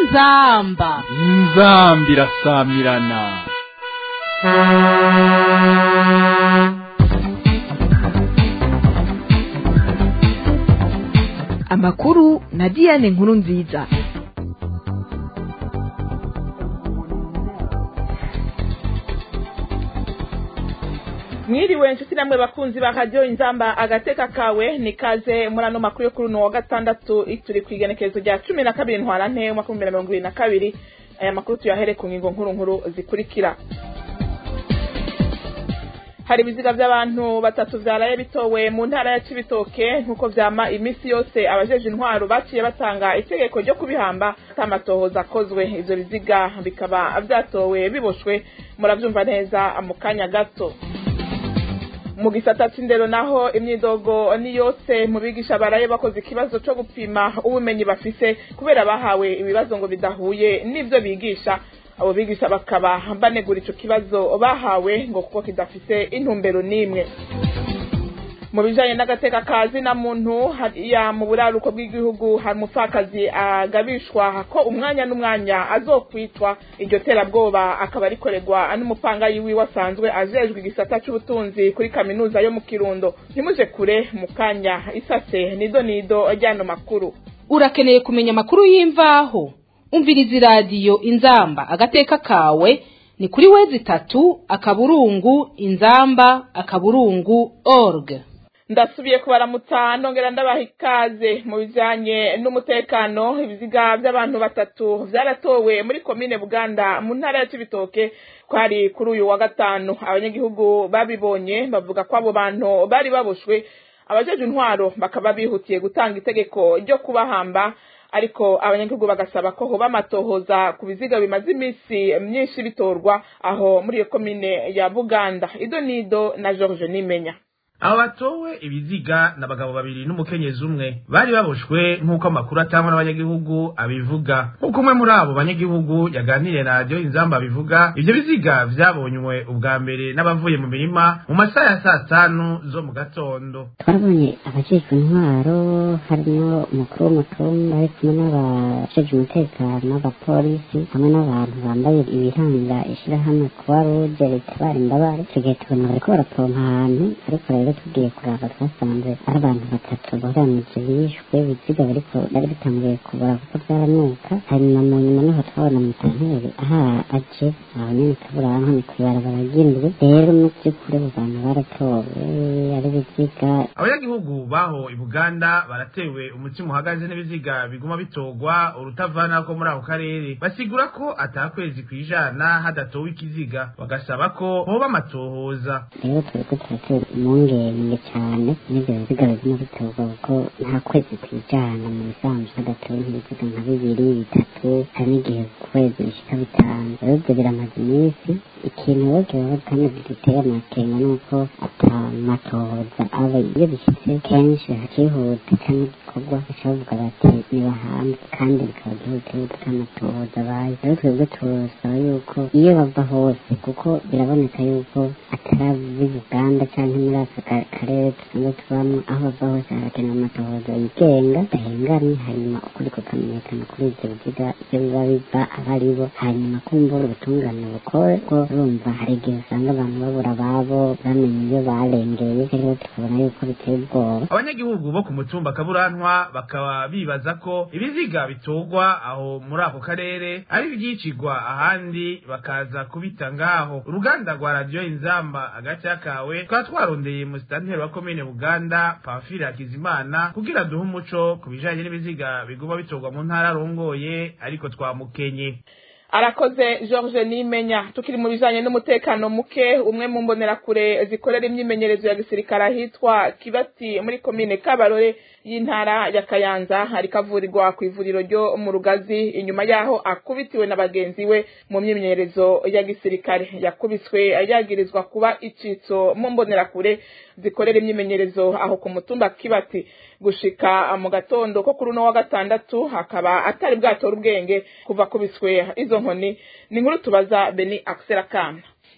inzamba inzambi irasamirana amakuru na diane nkuru nziza mwiriwe inshuti namwe bakunzi ba radiyo inzamba agateka kawe ni kaze muri ano makuru yo kuri uno wa gatandatu turi ku igenekerezo rya cumi na kabiri ntwarante umwaka w'ibihumbi bibiri na mirongo ibiri na kabiri aya makuru tuyahere ku ngingo nkuru nkuru zikurikira hari ibiziga by'abantu batatu byaraye bitowe mu ntara ya cibitoke nk'uko vyama iminsi yose abajeje intwaro baciye batanga itegeko ryo kubihamba atamatohoza akozwe ivyo biziga bikaba vyatowe biboshwe muravyumva neza mu kanya gato mu gisata c'indero naho imyidogo ni yose mu bigisha baraye bakoze ikibazo co gupima ubumenyi bafise kubera bahawe ibibazo ngo bidahuye n'ivyo bigisha abo bigisha bakaba banegura ico kibazo bahawe ngo kuko kidafise intumbero n'imwe mu bijanye n'agateka kazi na muntu hariya mu buraruko bw'igihugu hari umupfakazi agabishwa ko umwanya n'umwanya azokwitwa iryo terabwoba akaba rikorerwa n'umupangayi wiwe asanzwe ajejwe igisata c'ubutunzi kuri kaminuza yo mu kirundo ntimuje kure mu kanya isase nido nido ryano makuru urakeneye kumenya amakuru y'imvaho umviriza iradiyo inzamba agateka kawe ni kuri wezi itatu akaburungu inzamba akaburungu org ndasubiye kubaramutsa nongera ndabaha ikaze mu bijanye n'umutekano ibiziga by'abantu batatu vyaratowe muri komine buganda mu ntara ya cibitoke kwari kuri uyu wa gatanu abanyagihugu babibonye bavuga ko abo bantu bari baboshwe abajeje intwaro bakaba bihutiye gutanga itegeko ryo kubahamba ariko abanyagihugu bagasaba ko hoba amatohoza ku biziga bimaze iminsi myinshi bitorwa aho muri iyo komine ya buganda ido nido na george nimenya abo batowe ibiziga n'abagabo babiri n'umukenyezi umwe bari baboshwe nk'uko amakuru atangwa n'abanyagihugu abivuga nk'uko umwe muri abo banyagihugu yaganiriye na radiyo inzamba abivuga ivyo biziga vyabonywe ubwa mbere n'abavuye mu mirima mu masaha ya saa tanu zo mu gatondo twarabonye abajejwe intwaro harimo umukuru w'umutumba ari kumwe n'abajejwe umutekano n'abapolisi hamwe n'abantu bambaye ibiranga ishirahamwe kuba ruje ritabara imbabare tugiye tubona bariko barapompa ahantu ariko rero tugiye kuraba twasanze ari abantu batatu boranije bishwe ibiziga bariko bari bitanguye kubura kuko vyaranuka hanyuma mu nyuma niho twabona mutanteri aha aje aho nyene kaburanka ni kw'ibarabara ry'indwi rero mu vy'ukuri abo bantu baratowe ari ibiziga abanyagihugu baho i buganda baratewe umutima uhagaze n'ibiziga biguma bitorwa urutavana ko muri ako karere basigura ko atakwezi kw'ijana hadatowe ikiziga bagasaba ko hoba amatohoza rero turiko turatera impungenge cyane n'ivyo biziga biguma bitorwa kuko nta kwezi kwijana mu bisanzwe hadatowe nk'ibiziga nka bibiri bitatu hari n'igihe ku kwezi bishika bitanu rero ivyo biramaze iminsi ikintu rero kibaho kandi giteye amakenga nuko ata matohoza aba iyo bishitse kenshi hakihuta canke igikorwa baca bavuga bati nibahanze kandi bikaba byihutirwa k'amatohoza abaye rero twebwe turasaba yuko iyo bava hose kuko biraboneka yuko atari uganda canke muri aka karere dusanzwe tubamwo aho bava hose harakenewe amatohoza yigenga dahengamye hanyuma ukuri kukamenyekana kuri ivyo biziga ivyo biba biva aba aribo hanyuma kumbura ubutungane bukore ko urumva hari igihe usanga abantu babura ababo bamenye iyo barengeye rero tukabona yuko biteye ubwoba abanyagihugu bo ku mutumba kaburantwa bakaba bibaza ko ibiziga bitorwa aho muri ako karere ari ivyicigwa ahandi bakaza kubita ngaho uruganda rwa radiyo inzamba agaca kawe twaba twarondeye musitanteri wa komine buganda pamfile hakizimana kugira duhe umuco ku bijanye n'ibiziga biguma bitorwa mu ntara arongoye ariko twamukenye arakoze george nimenya tukiri mu bijanye n'umutekano muke umwe mu mbonerakure zikorera imyimenyerezo ya gisirikare ahitwa kibati muri komine kabarore y'intara ya kayanza ariko avurirwa ku ivuriro ryo mu rugazi inyuma yaho akubitiwe na bagenzi we mu myimenyerezo ya gisirikare yakubiswe yagirizwa kuba icitso mu mbonerakure zikorera imyimenyerezo aho ku mutumba kibati gushika mu gatondo ko kuri uno wa gatandatu hakaba atari bwatora ubwenge kuva kubiswe izo nkoni ni inkuru tubaza beni akisera kana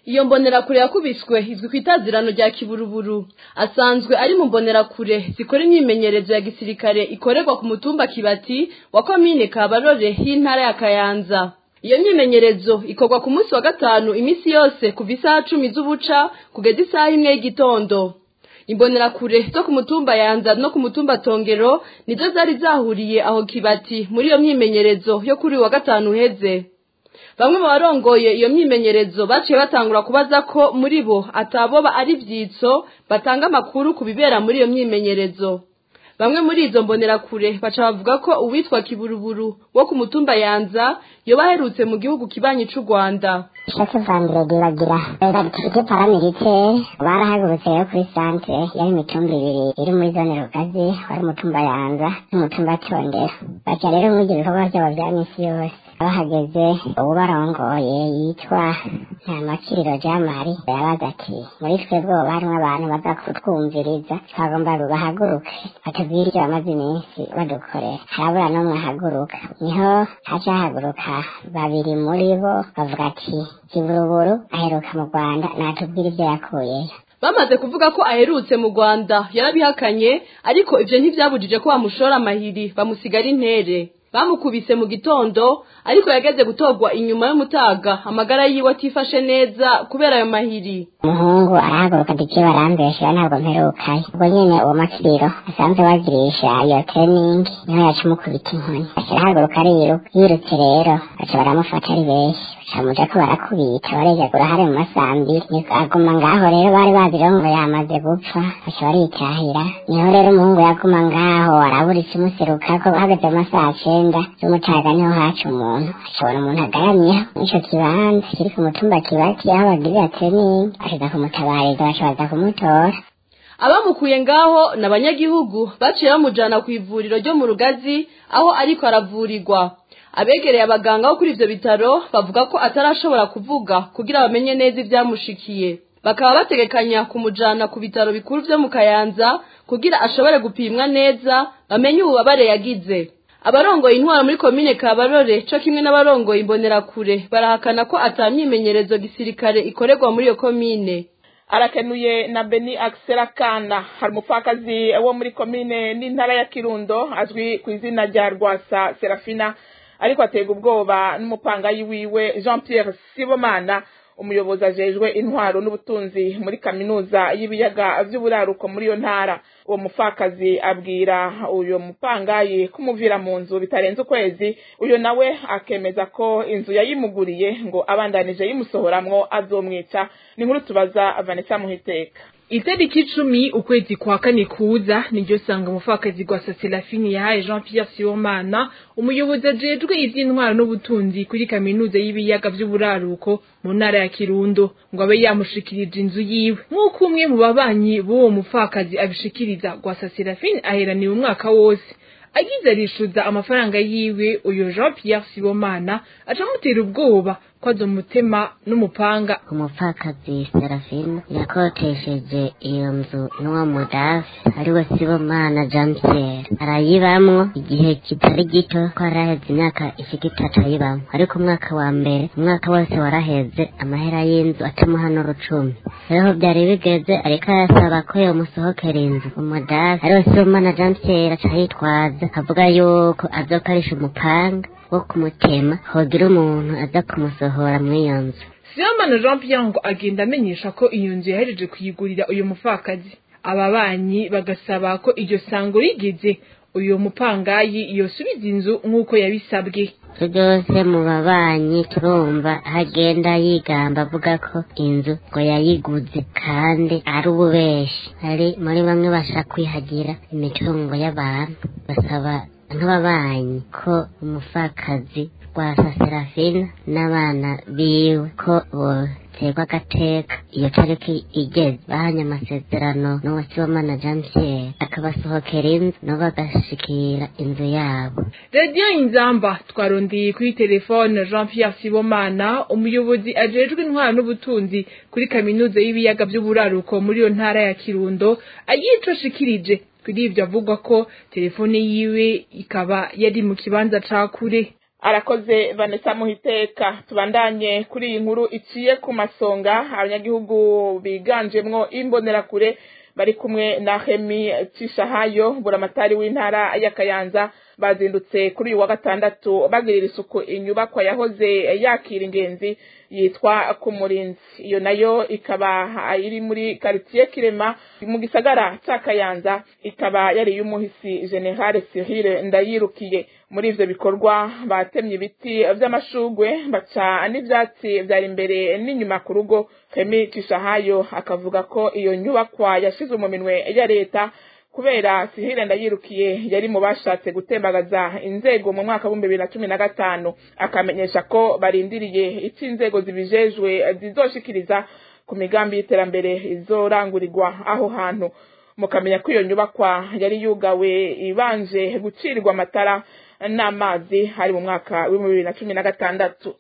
iyo mbonerakure yakubiswe izwi ku itazirano rya kiburuburu asanzwe ari mu mbonerakure zikora imyimenyerezo ya gisirikare ikorerwa ku mutumba kibati wa komine kabarore y'intara ya kayanza iyo myimenyerezo ikorwa ku munsi wa gatanu iminsi yose kuva isaha cumi z'ubuca kugeza isaha imwe y'igitondo imbonerakure zo ku mutumba yanza no ku mutumba tongero nizo zari zahuriye aho kibati muri iyo myimenyerezo yo kuri uyu wa gatanu uheze bamwe mu barongoye iyo myimenyerezo baciye batangura kubaza ko muri bo ataboba ari ivyitso batanga amakuru ku bibera muri iyo myimenyerezo bamwe muri izo mbonerakure baca bavuga ko uwitwa kiburuburu wo ku mutumba yanza yoba aherutse mu gihugu kibanyi c'u rwanda ishake vandredi bagira baturike paramilitaire barahagurutse rero kuri santere yari imitumba ibiri iri muri zone rugazi wari umutumba yanza n'umutumba tondera baca rero muri ibyo bikorwa byabo vya misi yose bahageze ubu barongoye yitwa ntamakiriro jamari yabaza ati muri twebwe ubu harimwo abantu baza kutwumviriza twagomba bahaguruke batubwire ibyo bamaze iminsi badukorera harabura n'umwe ahaguruka niho haca hahaguruka babiri muri bo bavuga ati kiburuburu aheruka mu rwanda natubwire ibyo yakuyeyo bamaze kuvuga ko aherutse mu rwanda yarabihakanye ariko ivyo ntivyabujije ko bamushora amahiri bamusigara intere bamukubise mu gitondo ariko yageze gutorwa inyuma y'umutaga amagara yiwe atifashe neza kubera ayo mahiri umuhungu arahaguruka ati "Jewe barambeshyira ntabwo mperukayo ubwo nyene uwo makiriro asanzwe bagirisha iyo training niho yaca umukubita inkoni aca arahaguruka ariruka yirutse rero baca baramufata ari benshi bacamuja ko barakubita barejagura hari mu masambi niko aguma ngaho rero bari bazi rero ngo yamaze gupfa baca baritahira niho rero umuhungu yaguma ngaho arabura ikimuserukako hageze mu masaha cenda z'umutaga niho haca umuntu acabona umuntu agaramyeho n'ico kibanza kiri ku mutumba kibati aho bagirira training ashiza kumutabariza baca baza kumutora abamukuye ngaho ni abanyagihugu baciye bamujana ku ivuriro ryo mu rugazi aho ariko aravurirwa abegereye abaganga bo kuri ivyo bitaro bavuga ko atarashobora kuvuga kugira bamenye neza ivyamushikiye bakaba bategekanya kumujana ku bitaro bikuru vyo mu kayanza kugira ashobore gupimwa neza bamenye ububabare yagize abarongoye intwaro muri komine kabarore co kimwe n'abarongoye imbonerakure barahakana ko ata myimenyerezo gisirikare ikorerwa muri iyo komine arakenuye na beni akisera kana hari umupfakazi wo muri komine n'intara ya kirundo azwi ku izina rya rwasa serafina ariko aterwa ubwoba n'umupangayi wiwe jean pierre sibomana umuyobozi ajejwe intwaro n'ubutunzi muri kaminuza y'ibiyaga vy'uburaruko muri iyo ntara uwo mupfakazi abwira uyo mupangayi kumuvira mu nzu bitarenze ukwezi uyo nawe akemeza ko inzu yayimuguriye ngo abandanije yimusohoramwo azomwica ni nkuru tubaza vanessa muhiteka itariki icumi ukwezi kwa kane kuza niryo sanga umupfakazi rwa saselafini yahaye jean pierre sibomana umuyobozi ajejwe ivy'intwaro n'ubutunzi kuri kaminuza y'ibiyaga vy'uburaruko mu ntara ya kirundo ngo abe yamushikirije inzu yiwe nk'uko umwe mu babanyi b'uwo mupfakazi abishikiriza rwa saselafini aheraniwe umwaka wose agize arishuza amafaranga yiwe uyo jean pierre sibomana aca amutera ubwoba ko azomutema n'umupanga umupfakazi serafina yakotesheje iyo nzu n'uwo mudafi ariwe sibomana jean pierre arayibamwo igihe kitari gito ko araheze imyaka ishika itatu ayibamwo ariko umwaka wa mbere umwaka wose waraheze amahera y'inzu atamuha n'urucumi rero byari bigeze ariko arasaba ko yomusohokera inzu umudafi ariwe sibomana jean pierre aca yitwaza avuga yuko azokarisha umupanga wo kumutema hogira umuntu aza kumusohora mw'iyo nzu sibomana jean pierre ngo agenda amenyesha ko iyo nzu yahereje kuyigurira uyu mupfakazi ababanyi bagasaba ko iryo sango rigeze uyu mupangayi yosubiza inzu nk'uko yabisabwe byose mu babanyi turumva agenda yigamba avuga ko inzu ngo yayiguze kandi ari ububeshi ari muri bamwe bashaka kwihagira imitungo y'abantu basaba nk'ababanyi ko umupfakazi rwa serafina n'abana biwe ko boterwa agateka iyo tariki igeze bahanye amasezerano n'uwa sibomana jean pierre akabasohokera inzu nabo bagashikira inzu yabo radiyo inzamba twarondeye kuri telefone jean pierre sibomana umuyobozi ajejwe intwaro n'ubutunzi kuri kaminuza y'ibiyaga by'uburaruko muri iyo ntara ya kirundo ayico ashikirije kuri ibyo avugwa ko telefone yiwe ikaba yari mu kibanza ca kure arakoze vanessa muhiteka tubandanye kuri iyi nkuru iciye ku masonga abanyagihugu biganjemwo imbonerakure bari kumwe na hemi cishahayo buramatari w'intara y'akayanza bazindutse kuri uyu wa gatandatu bagirira isuku inyubakwa yahoze yakira ingenzi yitwa kumurinzi iyo nayo ikaba iri muri quartier kirema mu gisagara ca kayanza ikaba yari y'umuhisi general Cyril ndayirukiye muri ivyo bikorwa batemye ibiti vy'amashugwe baca n'ivyatsi vyari imbere n'inyuma ku rugo Kemi Kishahayo akavuga ko iyo nyubakwa yashizwe mu minwe ya leta kubera sihire ndayirukiye yari mu bashatse gutembagaza inzego mu mwaka w'ibihumbi bibiri na cumi na gatanu akamenyesha ko barindiriye icyo inzego zibijejwe zizoshikiriza ku migambi y'iterambere izorangurirwa aho hantu mukamenya ko iyo nyubakwa yari yugawe ibanje gucirirwa amatara n'amazi hari mu mwaka w'ibihumbi bibiri na cumi na gatandatu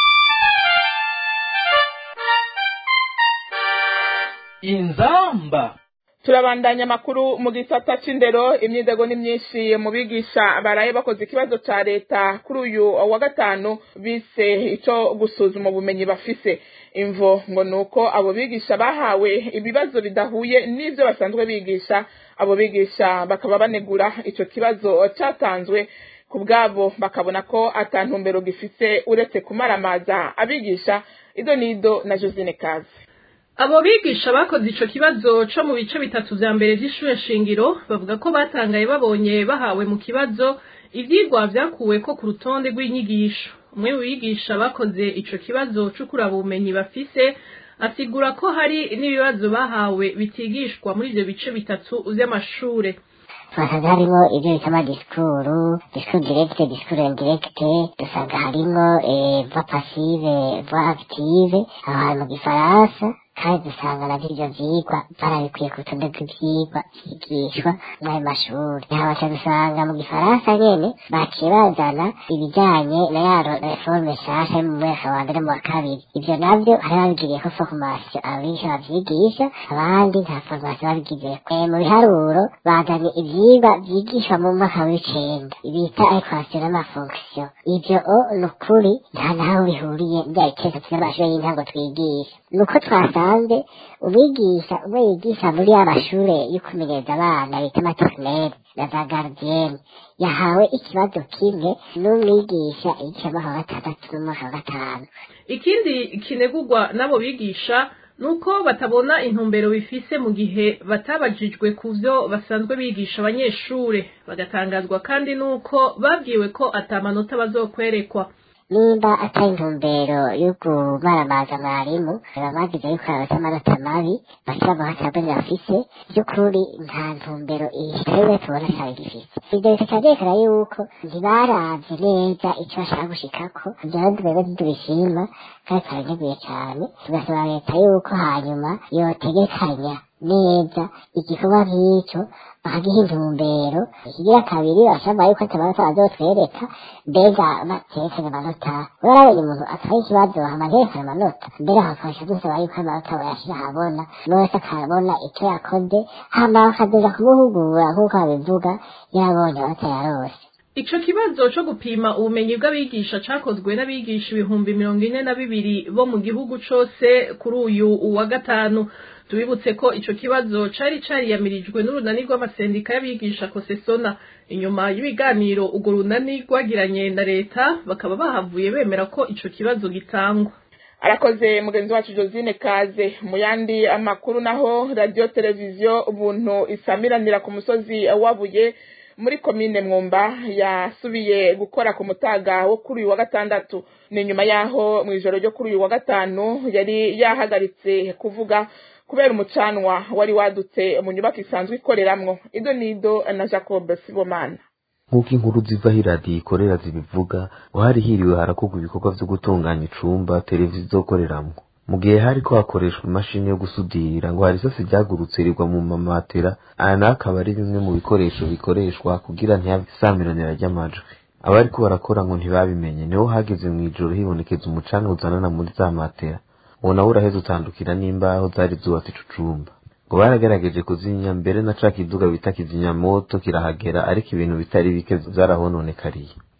inzamba turabandanya amakuru mu gisata c'indero imyidago ni myinshi mu bigisha baraye bakoze ikibazo ca leta kuri uyu wa gatanu bise ico gusuzuma ubumenyi bafise imvo ngo nuko abo bigisha bahawe ibibazo bidahuye n'ivyo basanzwe bigisha abo bigisha bakaba banegura ico kibazo catanzwe ku bwabo bakabona ko ata ntumbero gifise uretse kumaramaza abigisha ido nido na josine kazi abo bigisha bakoze ico kibazo co mu bice bitatu vya mbere vy'ishure shingiro bavuga ko batangaye babonye bahawe mu kibazo ivyigwa vyakuweko ku rutonde rw'inyigisho umwe mu bigisha bakoze ico kibazo co kuraba ubumenyi bafise asigura ko hari n'ibibazo bahawe bitigishwa muri ivyo bice bitatu vy'amashure twasanze harimo ibyo bita amadisikuru disikuru direkite disikuru indirekite dusanga harimo va pasive va akitive aho hantu mu gifaransa kandi dusanga navyo ivyo vyigwa barabikwiye ku rutonde rw'ivyigwa vyigishwa mw'ayo mashuri naho baca dusanga mu gifaransa nyene baciye bazana ibijanye na ya reforme nshasha yo mu mwaka wa mbere mu wa kabiri ivyo navyo hari babigiriyeko formation abigisha bavyigisha abandi nta formation babigizeko mu biharuro bazanye ivyigwa vyigishwa mu mwaka w'icenda bita equation n'amafonction ivyo o ni ukuri nta naho bihuriye bya biteka vy'amashuri y'intango twigisha nuko twasanze umwigisha umwe yigisha muri ya mashure yo kumenyereza abana bita materineri na za garidiyeni yahawe ikibazo kimwe n'umwigisha yigisha mu mwaka wa gatandatu n'umwaka wa gatanu ikindi kinegurwa n'abo bigisha nuko batabona intumbero bifise mu gihe batabajijwe ku vyo basanzwe bigisha abanyeshure bagatangazwa kandi nuko babwiwe ko atamanota bazokwerekwa nimba atari intumbero yo kumaramaza mwarimu babagize yuko abafite amanota mabi bashyira mu hatabone bafise by'ukuri nta ntumbero ihitariwe tubona cyane gifite ibyo bikaba byerekana yuko ntibaravye neza icyo bashaka gushikako ibyo rero twebwe ntitubishima kandi turaneguye cyane tugasaba leta yuko hanyuma yotegekanya neza igikorwa nk'icyo bakagiha intumbero ikigira kabiri bashobora yuko atamanota bazotwereka mbega baterekanye amanota urabonye umuntu atwaye ikibazo hama nterekane amanota mbere hakabasha dusaba yuko amanota bayashira ahabona n'uwese akabona icyo yakoze hama bakazoza kumuhugura nk'uko babivuga yarabonye amanota yarose ico kibazo co gupima ubumenyi bw'abigisha cakozwe n'abigisha ibihumbi mirongo ine na bibiri bo mu gihugu cose kuri uyu wa gatanu tubibutse ko ico kibazo cari cariyamirijwe n'urunani rw'amasendika y'abigisha kosesona inyuma y'ibiganiro urwo runani rwagiranye na leta bakaba bahavuye bemera ko ico kibazo gitangwa arakoze mugenzi wacu josine kaze mu yandi amakuru naho radiyo televiziyo ubuntu isamiranira ku musozi wabuye muri komine mwumba yasubiye gukora ku mutaga wo kuri uyu wa gatandatu ni nyuma yaho mu ijoro ryo kuri uyu wa gatanu yari yahagaritse kuvuga kubera umucanwa wari wadutse mu nyubako isanzwe ikoreramwo ido nido na jacob sibomana nk'uko inkuru zivaho iradiyo ikorera zibivuga ngo hari hiriwe harakorwa ibikorwa vyo gutunganya icumba televiziyo izokoreramwo mu gihe hariko hakoreshwa imashini yo gusudira ngo hari isasi ryagurutse rigwa mu mamatera aya nayo akaba ari bimwe mu bikoresho bikoreshwa kugira ntihabe isamiranira ry'amajwi abariko barakora ngo ntibabimenye niho hageze mu ijoro hibonekeza umucanga uzanana muri za matera uwo nawe uraheze utandukira n'imbaho zari zubatse ico cumba ngo baragerageje kuzimya mbere na ca kiduga bita kizimyamoto kirahagera ariko ibintu bitari bike vyarahononekariye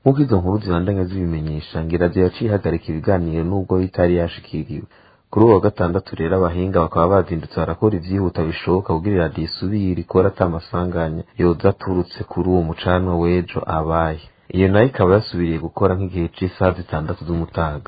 nk'uko izo nkuru zibandanya zibimenyesha ngirazo yaciye ihagarika ibiganiro n'ubwo itari yashikiriwe kuri uwo wa gatandatu rero abahinga bakaba bazindutse barakora ivyihuta bishoboka kugira iradiyo isubire ikora ata masanganya yoza aturutse kuri uwo mucanwa w'ejo abaye iyo nayo ikaba yasubiriye gukora nk'igihe c'isaha zitandatu z'umutaga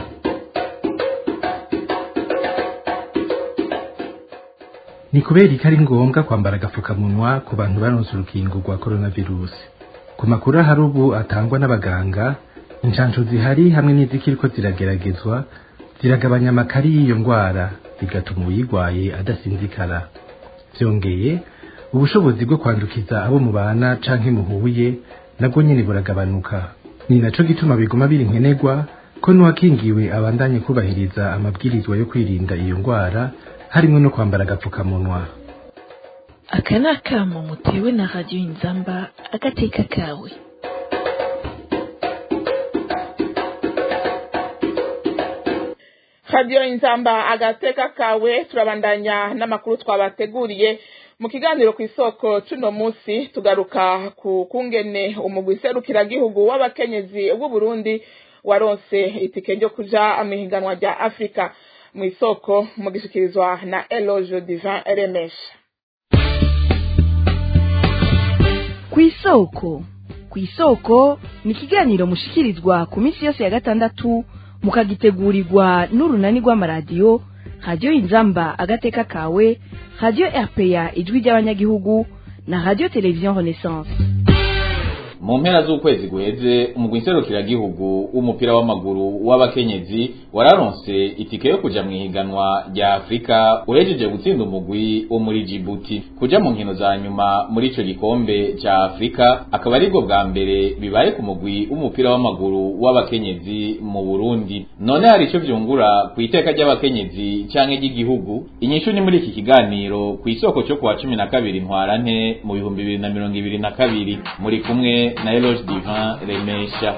ni kubera ko ari ngombwa kwambara agapfukamunwa ku bantu baronse urukingo rwa coronavirusi ku makuru ahari ubu atangwa n'abaganga inshansho zihari hamwe n'izikiriko zirageragezwa ziragabanya amakari y'iyo ndwara bigatuma uyirwaye adasinzikara byongeye ubushobozi bwo kwandukiza abo mubana canke muhuye nabwo nyene buragabanuka ni naco gituma biguma biri nkenerwa ko n'uwakingiwe abandanye kubahiriza amabwirizwa yo kwirinda iyo ndwara harimwo no kwambara agapfukamunwa aka ni akamo mutewe na radiyo inzamba agateka kawe radiyo inzamba agateka kawe turabandanya n'amakuru twabateguriye mu kiganiro ku isoko cuno munsi tugaruka ku kungene umugwi serukiragihugu w'abakenyezi w'uburundi waronse itike ryo kuja mu ihiganwa rya afurika mu isoko mu gishikirizwa na eloge divin remesha ku isoko ku isoko ni ikiganiro mushikirizwa ku minsi yose ya gatandatu mukagitegurirwa n'urunani rw'amaradiyo radiyo inzamba agateka kawe radiyo rpa ijwi ry'abanyagihugu na radiyo televiziyo renaissance mu mpera z'ukwezi guheze umugwi nserukiragihugu w'umupira w'amaguru w'abakenyezi wararonse itike yo kuja mu ihiganwa rya afurika uhejeje gutsinda umugwi wo muri jibuti kuja mu nkino za nyuma muri ico gikombe ca afurika akaba aribwo bwa mbere bibaye ku mugwi w'umupira w'amaguru w'abakenyezi mu burundi none hari ico vyungura ku iteka ry'abakenyezi canke ry'igihugu inyishu ni muri iki kiganiro ku isoko cyo kuwa cumi na kabiri ntwarante mu bihumbi bibiri na mirongo ibiri na kabiri muri kumwe na Eloge Divin Remesha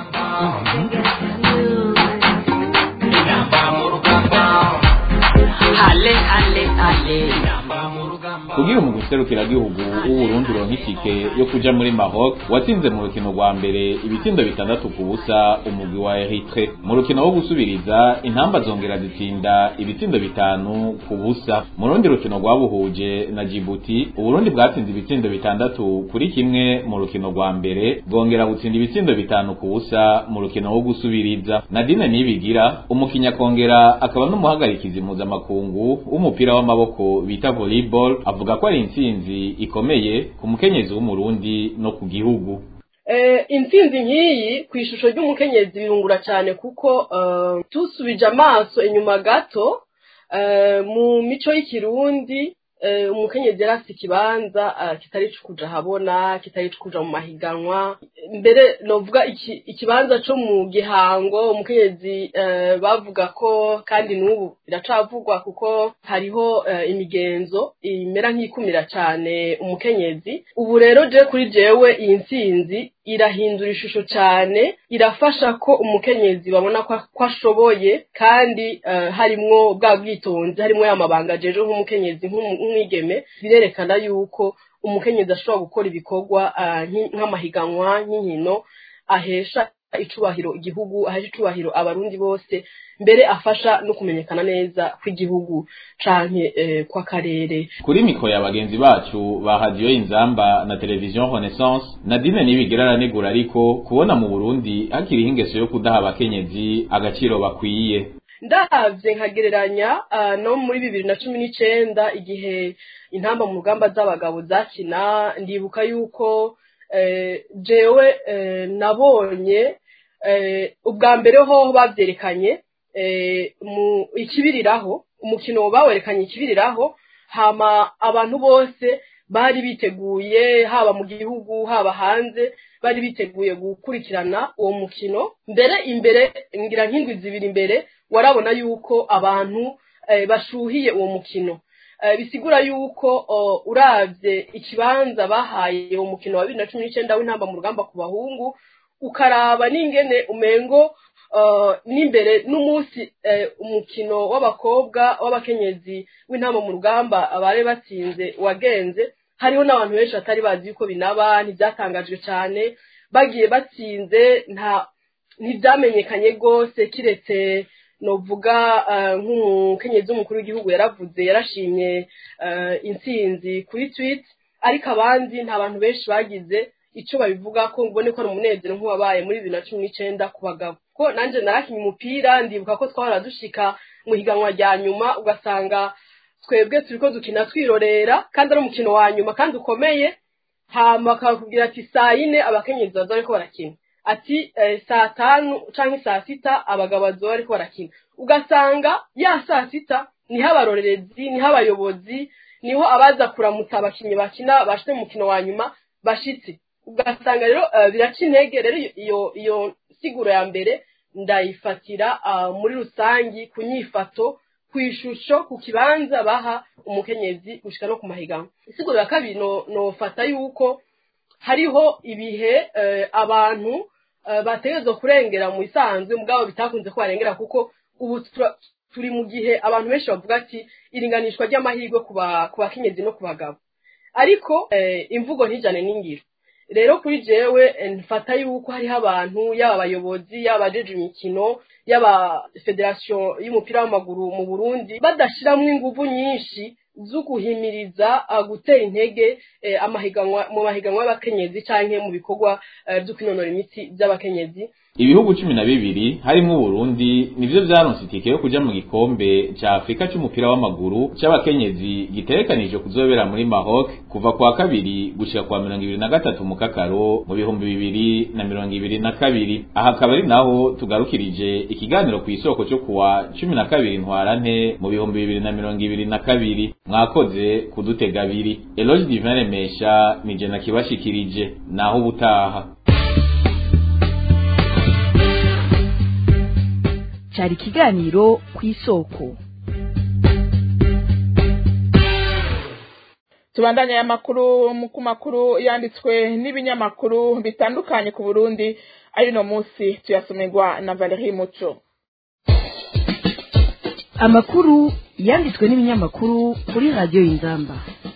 ale ale ale kugira umugwi serukiragihugu w'uburundi uronka itike yo kuja muri maroc watsinze mu rukino rwa mbere ibitsindo bitandatu ku busa umugwi wa eritre mu rukino wo gusubiriza intamba zongera zitsinda ibitsindo bitanu ku busa mu rundi rukino rwabuhuje na jibuti uburundi bwatsinze ibitsindo bitandatu kuri kimwe mu rukino rwa mbere bwongera gutsinda ibitsindo bitanu ku busa mu rukino wo gusubiriza nadine nibigira umukinya akongera akaba n'umuhagarikizi mpuzamakungu w'umupira w'amaboko bita volleyball avuga ko ari intsinzi ikomeye ku mukenyezi w'umurundi no ku gihugu intsinzi nk'iyi ku ishusho ry'umukenyezi birungura cyane kuko tusubije amaso inyuma gato mu mico y'ikirundi umukenyezi yari afite ikibanza kitari kuja habona kitari kuja mu mahiganwa mbere novuga ikibanza cyo mu gihango umukenyezi bavuga ko kandi n'ubu biracavugwa kuko hariho imigenzo imera nk'ikumira cyane umukenyezi ubu rero je kuri jewe iyi ntsinzi irahindura ishusho cyane irafasha ko umukenyezi babona ko ashoboye kandi harimwo bwa bwitonzi harimwo ya mabanga ajeje nk'umukenyezi nk'umwigeme birerekana yuko umukenyezi ashobora gukora ibikorwa nk'amahiganwa nk'inkino ahesha icubahiro igihugu ahesha icubahiro abarundi bose mbere afasha no kumenyekana neza kw'igihugu canke kw'akarere kuri mikoro ya bagenzi bacu ba radiyo inzamba na televiziyo renaissance nadine nibigira aranegura ariko kubona mu burundi hakiriho ingeso yo kudaha abakenyezi agaciro bakwiye ndavye nkagereranya no muri bibiri na cumi n'icenda igihe intamba mu rugamba z'abagabo zakina ndibuka yuko jewe nabonye ubwa mbere ho bavyerekanye mu ikibiriraho umukino bawerekanye ikibiriraho hama abantu bose bari biteguye haba mu gihugu haba hanze bari biteguye gukurikirana uwo mukino mbere imbere ngira nk'indwi zibiri imbere warabona yuko abantu bashuhiye uwo mukino bisigura yuko uravye ikibanza bahaye uwo mukino wa bibiri na cumi n'icenda w'intamba mu rugamba ku bahungu ukaraba n'ingene umengo n'imbere n'umunsi umukino w'abakobwa w'abakenyezi w'intamba mu rugamba abari batsinze wagenze hariho n'abantu benshi batari bazi yuko binaba ntibyatangajwe cyane bagiye batsinze nta ntibyamenyekanye rwose kiretse novuga nk'umukenyezi w'umukuru w'igihugu yaravuze yarashimye intsinzi kuri twit ariko abandi nta bantu benshi bagize icyo babivuga ko mbone ko ari umunezero nk'uwabaye muri bibiri na cumi n'icyenda ku bagabo ko nanjye narakinye umupira ndibuka ko twahora dushika mu higanwa rya nyuma ugasanga twebwe turi ko dukina twirorera kandi ari umukino wa nyuma kandi ukomeye hama bakakubwira ati saa yine abakenyezi baza bariko barakina ati saa tanu canke saa sita abagabo bazoba bariko barakina ugasanga ya saa sita niho abarorerezi niho abayobozi niho abaza kuramutsa abakinnyi bakina bashite mu mukino wa nyuma bashitse ugasanga rero biraca intege rero iyo iyo siguro ya mbere ndayifatira muri rusangi ku nyifato ku ishusho ku kibanza baha umukenyezi gushika no ku mahiganwa isiguro ya kabiri nofata yuko hariho ibihe abantu bategerezwa kurengera mu isanzwe mugabo bitakunze ko barengera kuko ubu turi mu gihe abantu benshi bavuga ati iringanishwa ry'amahirwe ku bakenyezi no ku bagabo ariko imvugo ntijane n'ingiro rero kuri jewe mfata yuko hariho abantu yaba abayobozi yaba abajeje imikino yaba federasiyo y'umupira w'amaguru mu burundi badashyiramo ingufu nyinshi zo guhimiriza gutera intege amahiganwa mu mahiganwa y'abakenyezi cyangwa mu bikorwa byo kwinonora imitsi by'abakenyezi ibihugu cumi na bibiri harimwo uburundi nivyo vyaronse itike yo kuja mu gikombe ca afurika c'umupira w'amaguru c'abakenyezi gitegekanije kuzobera muri maroc kuva kwa kabiri gushika kwa mirongo ibiri na gatatu mu kakaro mu bihumbi bibiri na mirongo ibiri na kabiri aha akaba ari naho tugarukirije ikiganiro ku isoko cyo kuwa cumi na kabiri ntwarante mu bihumbi bibiri na mirongo ibiri na kabiri mwakoze kudutega abiri eloge divin remesha nije nakibashikirije naho ubutaha cyari ikiganiro ku isoko tubandanye aya makuru ku makuru yanditswe n'ibinyamakuru bitandukanye ku burundi ari no munsi tuyasomerwa na valerie muco amakuru yanditswe n'ibinyamakuru kuri radiyo y'inzamba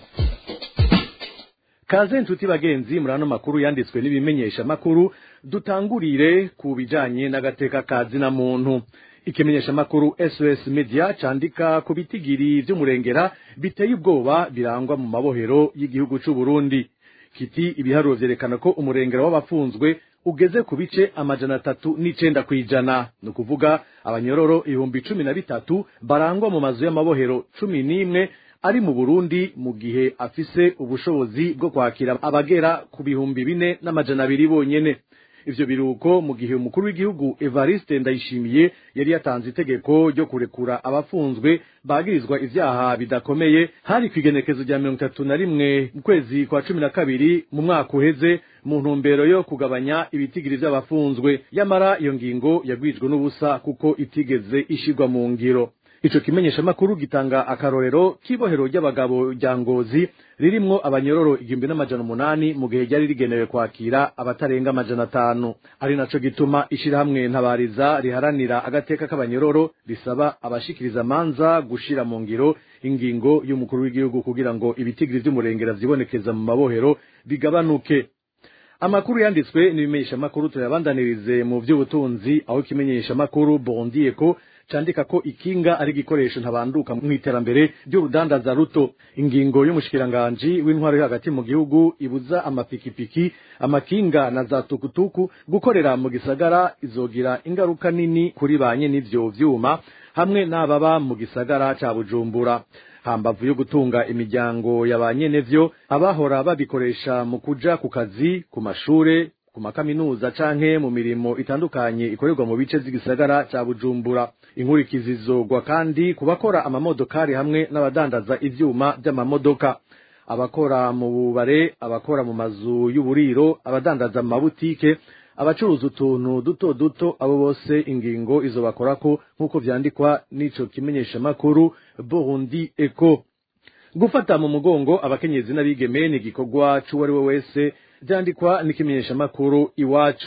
kaze nshuti bagenzi muri ano makuru yanditswe n'ibimenyesha makuru dutangurire ku bijanye n'agateka ka zina muntu ikimenyesha makuru SOS Media candika ku bitigiri vy'umurengera biteye ubwoba birangwa mu mabohero y'igihugu c'u Burundi kiti ibiharuro vyerekana ko umurengera w'abafunzwe ugeze ku bice amajana atatu n'icenda kw'ijana ni ukuvuga abanyororo ibihumbi cumi na bitatu barangwa mu mazu y'amabohero cumi n'imwe ari mu Burundi mu gihe afise ubushobozi bwo kwakira abagera ku bihumbi bine n'amajana abiri bonyene ivyo biruko mu gihe umukuru w'igihugu Evariste Ndayishimiye yari yatanze itegeko ryo kurekura abafunzwe bagirizwa ivyaha bidakomeye hari kwigenekezo rya mirongo itatu na rimwe mu kwezi kwa cumi na kabiri mu mwaka uheze mu ntumbero yo kugabanya ibitigiri vy'abafunzwe yamara iyo ngingo yagwijwe n'ubusa kuko itigeze ishirwa mu ngiro ico kimenyesha makuru gitanga akarorero k'ibohero ry'abagabo rya ngozi ririmwo abanyororo igihumbi n'amajana umunani mu gihe ryari rigenewe kwakira abatarenga amajana atanu ari naco gituma ishirahamwe ntabariza riharanira agateka k'abanyororo risaba abashikiriza amanza gushira mu ngiro ingingo y'umukuru w'igihugu kugira ngo ibitigiri vy'umurengera vyibonekeza mu mabohero bigabanuke amakuru yanditswe n'ibimenyesha makuru tuyabandanirize mu vy'ubutunzi aho ikimenyesha makuru bondiyeko candika ko ikinga ari igikoresho ntabanduka mu iterambere ry'urudandaza ruto ingingo y'umushikiranganji w'intwaro yo hagati mu gihugu ibuza amapikipiki amakinga na za tukutuku gukorera mu gisagara izogira ingaruka nini kuri banye n'ivyo vyuma hamwe n'ababa mu gisagara ca bujumbura hambavu yo gutunga imiryango ya ba nyenevyo abahora babikoresha mu kuja ku kazi ku mashure ku makaminuza canke mu mirimo itandukanye ikorerwa mu bice vy'igisagara ca bujumbura inkurikizi zizogwa kandi ku bakora amamodokari hamwe n'abadandaza ivyuma vy'amamodoka abakora mu bubare abakora mu mazu y'uburiro abadandaza mu mabutike abacuruza utuntu duto duto abo bose ingingo izo bakorako nk'uko vyandikwa n'ico kimenyeshamakuru burundi eco gufata mu mugongo abakenyezi n'abigeme ni igikorwa c'uwari we wese vyandikwa n'ikimenyeshamakuru iwacu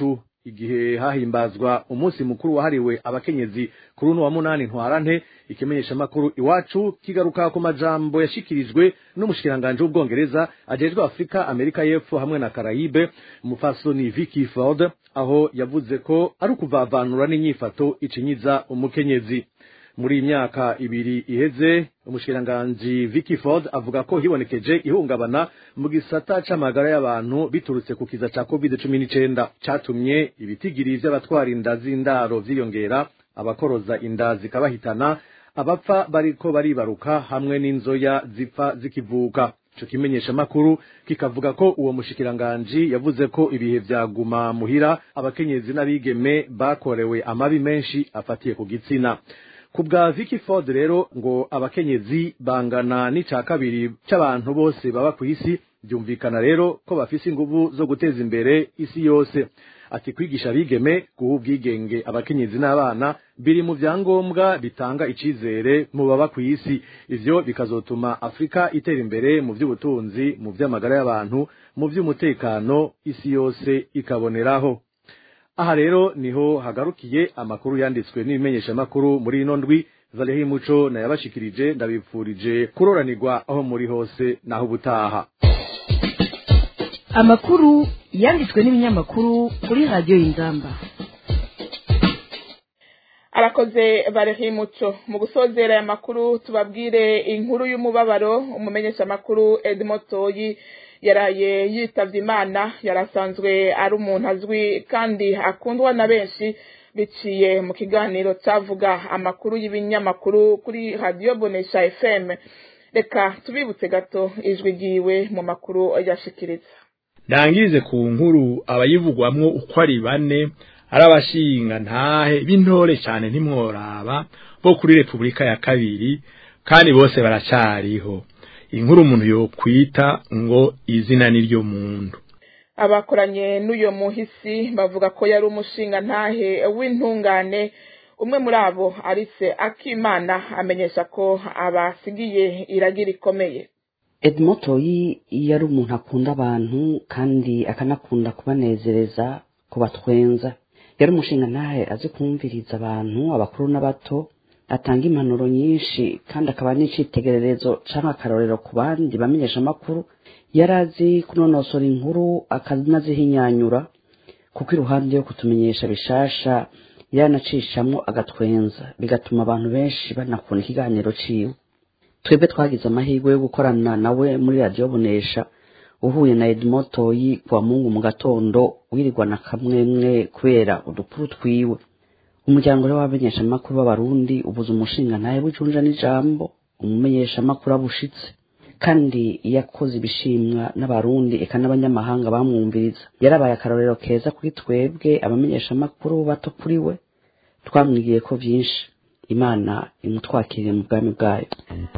igihe hahimbazwa umunsi mukuru wahariwe abakenyezi kuri uno wa munani ntwarante ikimenyeshamakuru iwacu kigaruka ku majambo yashikirijwe n'umushikiranganji w'ubwongereza ajejwe afurika amerika y'epfo hamwe na karayibe umupfasoni vicky ford aho yavuze ko ari ukuvavanura n'inyifato icinyiza umukenyezi muri iyi myaka ibiri iheze umushikiranganji Vicky Ford avuga ko hibonekeje ihungabana mu gisata c'amagara y'abantu biturutse ku kiza ca COVID-19 catumye ibitigiri vy'abatwara inda z'indaro vyiyongera abakoroza inda zikabahitana abapfa bariko baribaruka hamwe n'inzoya zipfa zikivuka ico kimenyesha makuru kikavuga ko uwo mushikiranganji yavuze ko ibihe vyaguma muhira abakenyezi n'abigeme bakorewe amabi menshi afatiye ku gitsina ku bwa Vicky Ford rero ngo abakenyezi bangana n'ica kabiri c'abantu bose baba ku isi byumvikana rero ko bafise inguvu zo guteza imbere isi yose ati kwigisha abigeme guha ubwigenge abakenyezi n'abana biri mu vyangombwa bitanga icizere mu baba ku isi ivyo bikazotuma afurika itera imbere mu vy'ubutunzi mu vy'amagara y'abantu mu vy'umutekano isi yose ikaboneraho aha rero niho hagarukiye amakuru yanditswe n'ibimenyeshamakuru muri ino ndwi Valerie Muco nayabashikirije ndabipfurije kuroranirwa aho muri hose naho ubutaha amakuru yanditswe n'ibinyamakuru kuri radiyo y'inzamba arakoze Valerie Muco mu gusozera aya makuru tubabwire inkuru y'umubabaro umumenyeshamakuru Edmond Toyi yaraye yitavye imana yarasanzwe ari umuntu azwi kandi akundwa na benshi biciye mu kiganiro cavuga amakuru y'ibinyamakuru kuri radio bonesha fm reka tubibutse gato ijwi ryiwe mu makuru yashikiriza ndangirize ku nkuru abayivugwamwo uko ari bane ari abashinga ntahe b'intore cyane ntimworaba bo kuri repubulika ya kabiri kandi bose baracariho inkuru umuntu yokwita ngo izina ni ryo muntu abakoranye n'uyo muhisi bavuga ko yari umushinga ntahe w'intungane umwe muri abo arise akimana amenyesha ko abasigiye iragira ikomeye Edmond Toyi yari umuntu akunda abantu kandi akanakunda kubanezereza kubatwenza yari umushinga ntahe azi kumviriza abantu abakuru n'abato atanga impanuro nyinshi kandi akaba n'icitegererezo canke akarorero ku bandi bamenyesha amakuru yari azi kunonosora inkuru akanazihinyanyura kuko iruhande yo kutumenyesha bishasha yaranacishamwo agatwenza bigatuma abantu benshi banakunda ikiganiro ciwe twebwe twagize amahirwe yo gukorana nawe muri radiyo bonesha uhuye na Edmond Toyi kuwa mungu mu gatondo wirirwa na kamwemwe kubera udukuru twiwe umuryango rero w'abamenyeshamakuru b'abarundi ubuze umushinga ntawe w'icunja n'ijambo umumenyeshamakuru abushitse kandi iyo akoze ibishimwa n'abarundi eka n'abanyamahanga bamwumviriza yarabaye akarorero keza kuri twebwe abamenyeshamakuru bato kuri we twamwigiye ko byinshi imana imutwakiriye mu bwami bwayo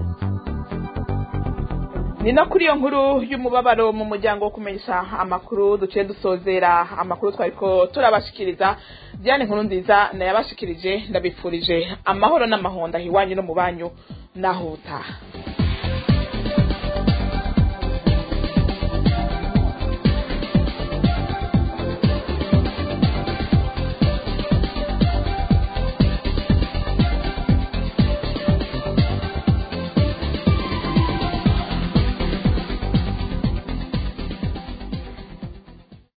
ni no kuri iyo nkuru y'umubabaro mu muryango wo kumenyesha amakuru duciye dusozera amakuru twari ko turabashikiriza diane nkuru nziza nayabashikirije ndabifurije amahoro n'amahonda hiwanyu no mu banyu naho utaha